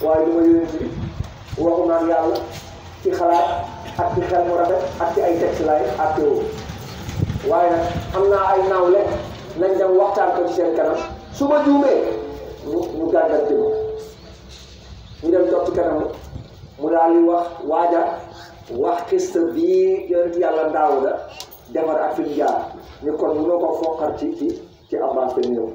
waaye du ma yonent bi waxu naan yàlla ci xalaat ak ci xel mu rafet ak ci ay texte laay ak teewoo waaye nag am naa ay naawle nañ dem waxtaan ko ci seen kanam su ma juumee ñu ñu gàggante ma ñu dem toog ci kanam mu daal di wax waaja wax xista bii yonent yàlla daawuda defar ak fi mu jaar ñu kon mënoo ko foqar ci ci ci abbas te ñëw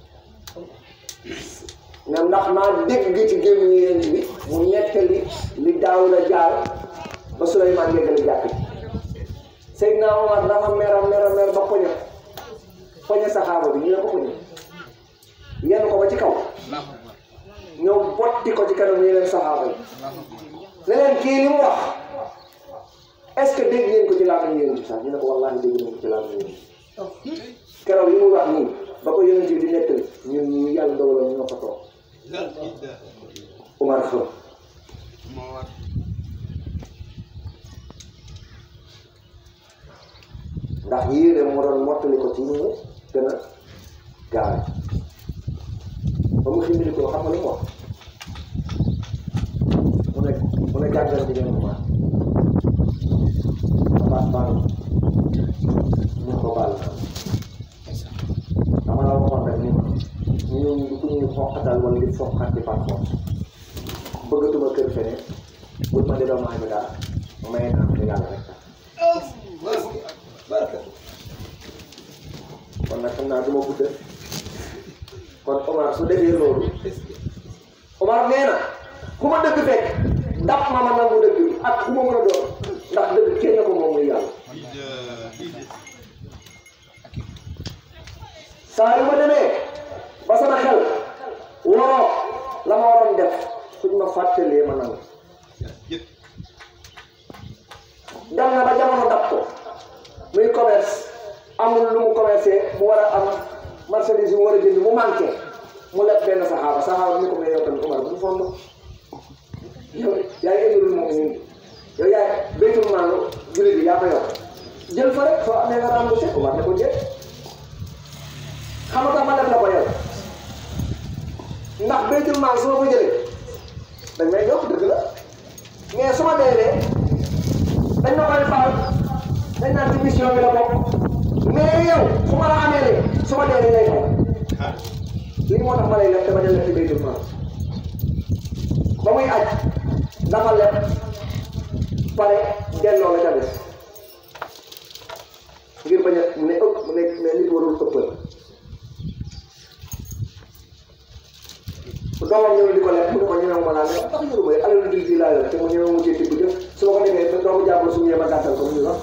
ne ndax maa dégg ci gémmiñu yonent bi mu nettali li daawuda jaar ba Suleymaan yeggali jàkk ji Seydina Omar dafa mer a mer a mer ba poñe poñe saxaaba bi ñu ne ko poñe yenn ko ba ci kaw ñëw botti ko ci kanam yeneen saxaaba yi ne leen kii li mu wax est-ce que dégg ngeen ko ci làmmiñ yonent bi sax ñu ne ko wallaahi dégg ngeen ko ci làmmiñ yonent bi keroog li mu wax nii ba ko yonent bi di nettali ñun ñu yàlla dogaloon ñoo ko toog Umar xëm ndax yéene moo doon mottali ko ci ñu mu gën a gaawe ba mu xindili ko xam nga lu mu wax mu ne mu ne jàngal di ngeen ko maa abaat baal ñu ko baal dama la waxoon rek ni ma ñu du ku ñuy xoqatal wala di foqat di par force bëggatuma kër feneen bul ma di doomu bi daal may naa ko yàlla rek kon nag xam naa du ma guddal kon Omar su defee loolu Omar nee na ku ma dëgg fekk daf ma ma nangu dëgg bi ak ku ma mën a doon ndax dëgg kenn ko moom muy yàlla saa yu ma demee ba sama xel waroo la ma waroon def suñ ma fàttalee ma nangu dem na ba jamono dab ko muy commerce amul lu mu commercé mu war a am marchandise yu mu war a jënd mu manqué mu leb benn saxaaba saxaaba ni ko may yow tamit Omar bu mu fond yow yaay émirul moom nii yow yaay béytul maanu jullit bi yaa ko yor jël fa rek soo amee nga remboursé Omar ne ko jël xam nga ma def la ko yow ndax béytul maal su ma ko jëlee dañ may jox dëgg la mais su ma deewee dañ ma koy faal dañ naan ci mission bi la bokk mais yow su ma la amee lee su ma deewee lay fay lii moo tax ma lay leb dama jël leb ci béytul maal ba muy aj dafa leb pare delloo la ca des ngir bañ a ne ëpp ne ne nit warul ëppal doomam ñëw di ko lekk mu ne ko ñëwee ma laa ne tax ñu may alal di di laa yor te mu ñëwee mu jënd bu jëf su ma ko defee te doomu jàmbur su ñëwee ma gàttal ko mu ñu wax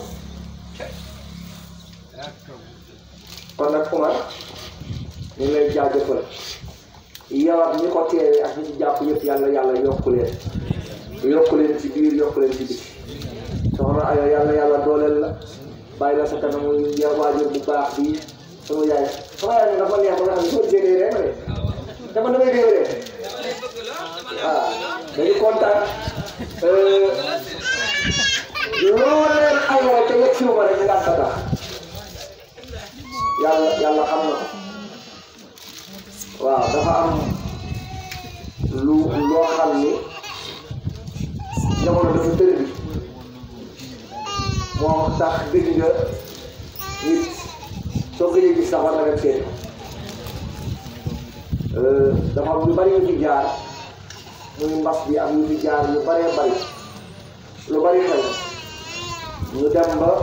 kon nag Omar ñu ngi lay jaajëfal yow ak ñi ko teewee ak ñi ci jàpp yëpp yàlla yàlla yokku leen yokku leen ci biir yokku leen ci biti soxna ayo yàlla yàlla dooleel la bàyyi la sa kanamu ya waajur bu baax bii sama yaay sama yaay dafa neex ba nga xam ne soo gisee rek ma de dama damay réew de waaw dañu kontaan loo leen ayoo te yegg si ma rek nga sa tax yàlla yàlla xam na waaw dafa am lu loo xam ni jamono dafa tëri bi moo tax dégg nga nit soo gëjee gis sax war na dem seeti dafa am lu bari yu fi jaar muy mbas bi am yu fi jaar yu baree bari lu bari xew ñu dem ba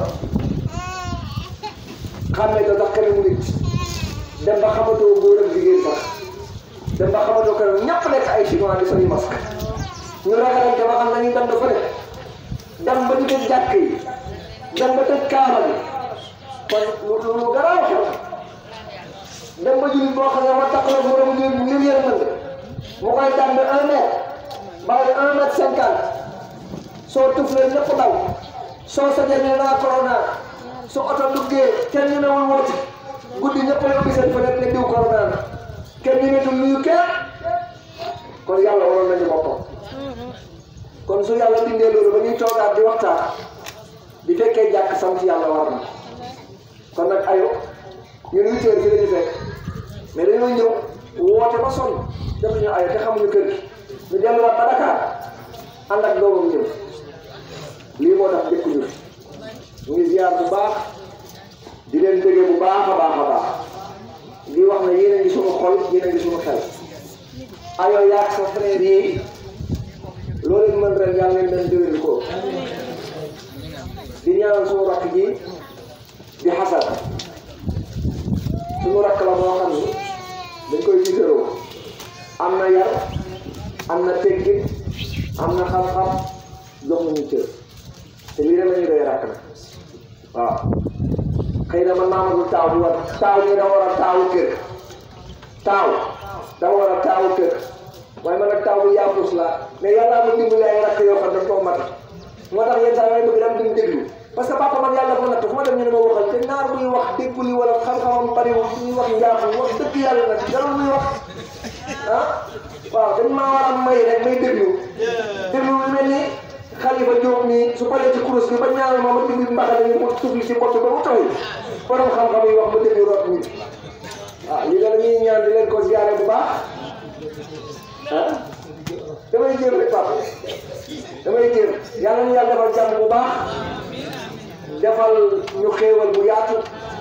xàmmee ko sax kanamu nit dem ba xamatoo góor ak jigéen sax dem ba xamatoo kanam ñàpp nekk ay chinois di soli masque ñu ragalante ba xam nañu dem dafa ne dem ba di tëj jàkk yi dem ba tëj kaaba bi kon lu lu garaaw xew dem ba jullit boo xam ne ma takk la borom ñu ñu yërmande mu koy dànd un mètre bàyyi un mètre cinquante soo tuflee ñëpp daw soo sajee ne naa corona su oto duggee kenn ñu newul wooti guddi ñëpp a ubbi seen fenêtre ne diw corona na kenn ñu netul nuyu kenn kon yàlla waroon nañu boppam kon su yàlla bindee loolu ba ñuy toogaat di waxtaan di fekkee jàkk sant yàlla war na kon nag ayo ñun huit heures fi la ñu fekk mais dañoo ñëw woote ba sonn defuñu ayo te xamuñu kër gi ñu delluwaat ba Dakar ànd ak doomam ñëw lii moo tax dëkk ñu ñu ngi ziar bu baax di leen déggee bu baax a baax a baax di wax ne yéen a ngi suñu xol yéen a ngi suñu xel ayoo yaag sa frère yi loolu leen mën ren yàlla leen dem déwén ko di ñaanal suñu rakk ji di xasan suñu rakk la moo xam ni dañ koy gisaroo am na yar am na teggin am na xam-xam jox nañu cër te lii rek la ñu doy rakk na waaw xëy na man maamagul taaw bi war taaw nii da war a taawu kër taaw da war a taawu kër waaye man nag taaw bu yaafus la mais yàlla ma dimbali ay rakk yoo xam ne koo mat moo tax yenn saa yi bëgg dem duñ déglu parce que papa man yàlla ko natt fu ma dem ñu ne ma waxal te naar buy wax dégguli wala xam-xamam bariwul suñuy wax njaaxum wax dëgg yàlla nag jarul muy wax ah waaw dañ maa war a may rek may déglu déglu lu mel ni xalifa Diop nii su paree ci kurus bi ba ñaanal ma ma dindi mbaxane ni mu tufli si bott ba mu tooy borom xam-xam yi wax ma déglu root nit waaw lii la ñuy ñaan di leen ko ziare bu baax ah damay jéem rek papa damay jéem yàlla ñu yàlla defal jàmm bu baax defal ñu xéewal bu yaatu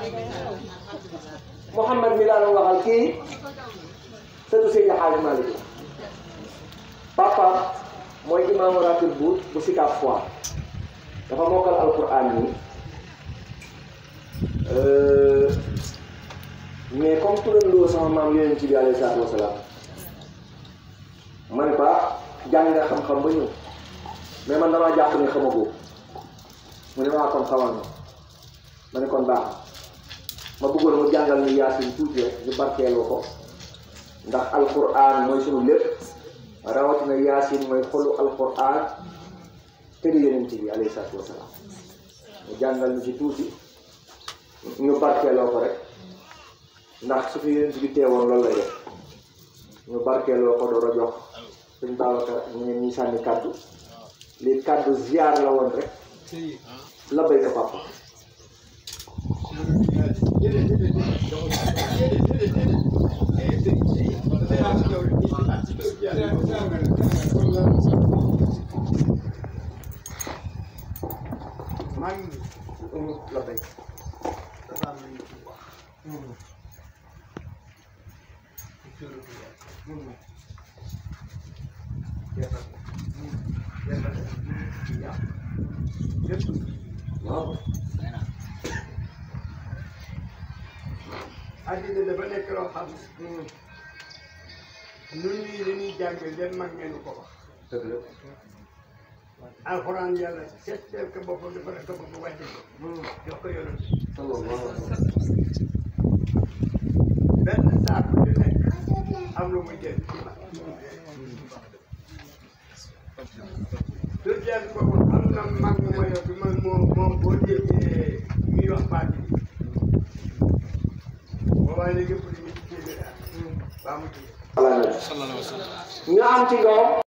Mouhamed mi laa doon waxal kii sëtu Seydi Hadji Malick papa mooy imaamu ratib bu bu Sicap Foire dafa mokkal alquran nii mais comme turandoo sama maam yonent bi alayhi salaatu wasalaam ma ne ko jàng nga xam-xam ba ñëw mais man damaa jàpp ne xamagoo mu ne maa kon xamal ma ma ne kon baax ma bëggoon mu jàngal ñu yaasin tuuti rek ñu barkeeloo ko ndax alquran mooy sunu lépp rawatina yaasin mooy xolu alquran te di yonent bi alayhi salaatu wasalaam mu jàngal ñu ci tuuti ñu barkeeloo ko rek ndax su fi yonent bi teewoon loolu lay def ñu barkeeloo ko door a jox suñ Babacar ñu ne ñuy sànni kàddu lii kàddu ziar la woon rek la béy ko papa man la béy dafa am lu ci wax ci turu bi yàlla yàlla yàlla yàlla lépp waaw àddina dafa nekk loo xam nun ñii dañuy jàng leen mag ngeen ko wax dëgg la alxuraan yàlla seetal ko boppam dafa rek ko boppam wàcce ko jox ko yonent sallallahu alayhi wa sallam benn saako di nekk am lu muy jël ci mag su jël boobu am na mag mu ma yor bi man moom moom boo déggee ñuy wax baat bi boobaa léegi pour ñu ci téeméer baa mu ci ñu am ci doom